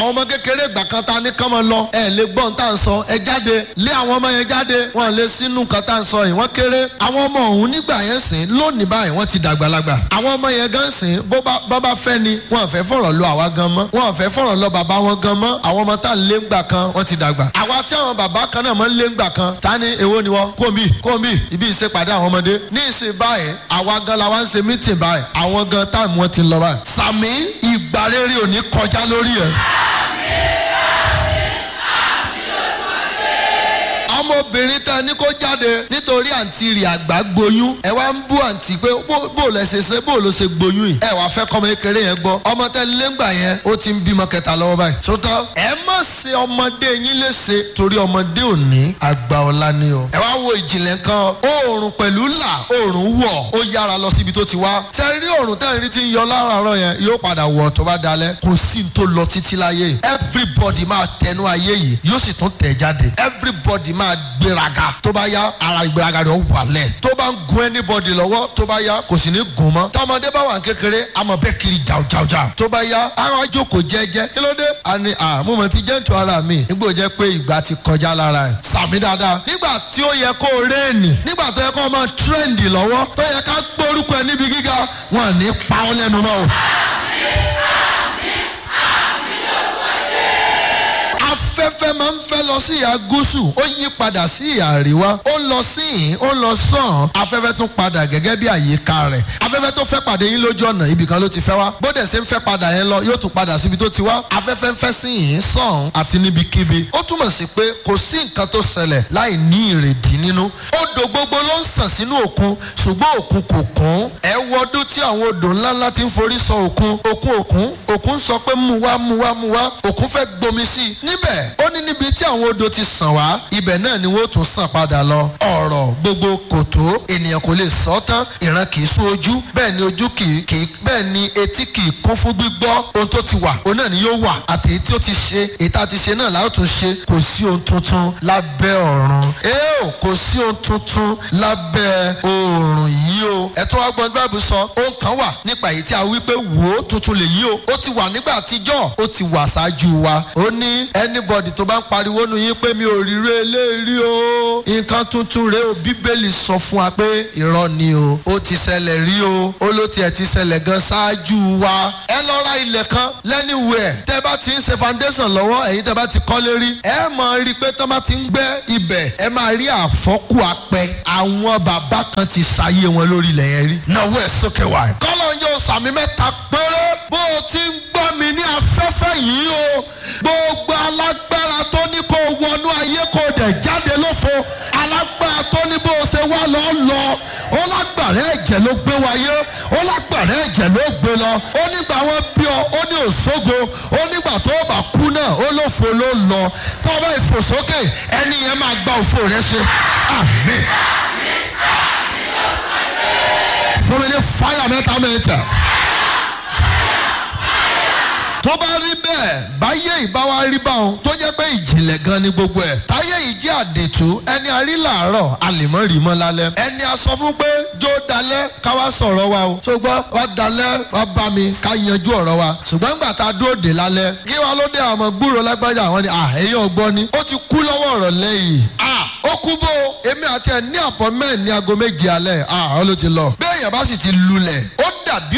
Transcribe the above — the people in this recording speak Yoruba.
àwọn ọmọ kékeré ìgbà kan ta ní kán mọ lọ ẹ lè gbọ́n tá à ń sọ ẹ jáde lé àwọn ọmọ yẹn jáde wọn lè sínú nǹkan tá à ń sọ yìí wọ́n kéré àwọn ọmọ ọ̀hún nígbà yẹn sìn lónìí báyìí wọ́n ti dàgbàlagbà àwọn ọmọ yẹn gan sìn bó bá bá bá fẹ́ ni wọn fẹ́ fọ̀rọ̀ lọ àwa gan mọ́ wọn fẹ́ fọ̀rọ̀ lọ bàbá wọn gan mọ́ àwọn ọmọ tá à ń lé ńgbà kan wọ́n ti dàgbà àwa tí àwọn bàbá kan náà mọ́ ń lé ńgbà kan ta ni èwo ni wọ́n kó mi kó mi ibi ìṣèpàdé àwọn ọmọdé ní ìsìn báyìí àwa gan la wá ń ṣe mítìn báyìí àwọn gan táìmù wọn ti lọ báyìí sàmì ìgbà rere ò ní kọjá lórí ẹ̀. ọmọbìnrin tẹ ní kó jáde nítorí àǹtí rẹ̀ àgbà gboyún ẹ wá ń bú àǹtí pé bó bó lẹ ṣe ṣe bó ló ṣe gboyún yìí ẹ wàá fẹ́ kọ́mọ kékeré yẹn gbọ́ ọmọ tẹ lẹ́ngbà yẹn ó ti ń bímọ kẹta lọ́wọ́ báyìí sótọ́ ẹ má ṣe ọmọdé yín léṣe torí ọmọdé òní àgbà ọ̀la ni o ẹ wá wo ìjìnlẹ̀ kan oòrùn pẹ̀lú là oòrùn wọ̀ ó yára lọ síbi tó ti wá tẹ rí oòrùn tẹ rí ti ń yọ láràárọ̀ yẹn yóò padà wọ̀ tó bá dalẹ̀ kò sí ní tó lọ títí láyé yìí everybody máa tẹnu ayé yìí yóò sì tún tẹ̀ jáde everybody máa gbéraga tó bá yá ara ìgbéraga rẹ̀ ó wàlẹ̀ tó bá ń gun anybody lọ́wọ́ tó bá yá kò sì ní gùn mọ́ tọmọdé bá wà kékeré àmọ́ bẹ́ẹ̀ kiri jàùjàùjà tó bá yá ara jókòó jẹ́jẹ́ kí ló dé àní àmúmọ̀ ti jẹ́ ètò ara mi nígbà ó jẹ́ pé ìgbà ti kọjá lára ẹ̀ sàmì dáadáa nígbà tí ó yẹ kó réènì nígbà tó yẹ kó máa tírẹ̀ǹdì lọ́wọ́ tó yẹ ká gbórúkọ ẹ níbi gíga wọn ní pa ọ́ lẹ́nu mọ́ o. afẹ́fẹ́ máa ń fẹ́ lọ sí ìhà gúúsù ó yí padà sí ìhà àríwá ó lọ sí ìhín ó lọ sàn afẹ́fẹ́ tún padà gẹ́gẹ́ bí àyíká rẹ̀ afẹ́fẹ́ tó fẹ́ pàdé yín lójú ọ̀nà ibì kan ló ti fẹ́ wá bóde ṣe ń fẹ́ padà yẹn lọ yóò tún padà síbi tó ti wá afẹ́fẹ́ ń fẹ́ sí ìhín sàn àti níbikíbi ó túmọ̀ sí pé kò sí nǹkan tó ṣẹlẹ̀ láì ní ìrèdí nínú odò gbogbo ló ń sàn sínú òkun ṣùgbọ́n òkun kò kún ẹ wọdún tí àwọn odò ńláńlá ti ń forí sọ òkun òkun òkun òkun sọ pé mú wá mú wá mú wá òkun fẹ́ gbomi sí i níbẹ̀ ó ní níbi tí àwọn odò ti sàn wá ibẹ̀ náà ni wọ́n tún sàn padà lọ. ọ̀rọ̀ gbogbo kò tó ènìyàn kò lè sọ tán ìran kì í sún ojú bẹ́ẹ̀ ni ojú kì í kì í bẹ́ẹ̀ ni etí kì í kún fún gbígbọ́ ohun tó ti wà òun náà ni yóò wà àti èyí tí ó ti ṣe èyí tá a ti ṣe náà láò tún ṣe kò sí ohun tuntun lábẹ́ ọ̀run. eo kò sí ohun tuntun lábẹ́ oòrùn yìí o. ẹ̀tọ́ wa gbọ́n báàbù sọ ohun kan wà nípa èyí tí a wí pé wò ó tuntun lè yí o ó ti wà nígbà àtijọ́ ó ti wà ṣáájú wa ó ní anybody tó bá ń pariwo nu yín pé mi ò rí ré eléyìí o nǹkan tuntun rèé o bíbélì sọ fún wa pé irọ́ ni o ó ti ṣẹlẹ̀ rí o ó ló tiẹ̀ ti ṣẹlẹ̀ gan ṣáájú wa ẹ lọ ra ilẹ̀ kan lẹ́niwẹ̀ẹ́ tẹ́ bá ti ń ṣe foundation lọ́wọ́ ẹ̀yin tẹ́ bá ti kọ́lé rí ẹ máa rí i pé tọ́ bá ti ń gbẹ́ ibẹ̀ ẹ máa rí àfọ́kù apẹ àwọn bàbá kan ti ṣayé wọn lórí ilẹ̀ yẹn rí náwó ẹ̀ sókè wá kọ́lọ́ yóò sàmì mẹ́ta péré bó o ti ń gbọ́ mi ní afẹ́fẹ́ yìí o gbogbo alágbára tó ní kó wọnú ayé kó dẹ̀ jáde lófo alágbára tó ní bó o ṣe wá lọ lọ ó lágbára ẹ̀jẹ̀ ló gbé wáyé ó lágbára ẹ̀jẹ̀ ló gbé lọ ó nígbà wọn bí ọ ó ní òṣogo ó nígbà tó bá kú náà ó lófo ló lọ tó o bá ìfòsókè ẹni yẹn máa gba òfò rẹ ṣe àmín fún mi ní fáyà mẹ́ta mẹ́ta tó bá rí bẹ́ẹ̀ báyé ìbáwá rí báwọn tó jẹ́ pé ìjìnlẹ̀ gan ni gbogbo ẹ̀ táyé yìí jẹ́ àdètú ẹni a rí làárọ̀ a lè mọ́ rí mọ́ lálẹ́ ẹni a sọ fún pé jó dalẹ́ ká wá sọ̀rọ̀ wa o ṣùgbọ́n wá dalẹ́ wá bá mi ká yanjú ọ̀rọ̀ wa ṣùgbọ́n nígbà tá a dúró dé lálẹ́ kí wá ló dé àwọn gbúrò lágbájá àwọn ni ẹ̀yìn ọgbọ́n ni ó ti kú lọ́wọ́ ọ̀rọ̀ lẹ́yìn ó kú bó èmi àti ẹ̀ ní appointment ní aago méje alẹ́ ó ló ti lọ bẹ́ẹ̀ yẹn bá sì ti lulẹ̀ ó dàbí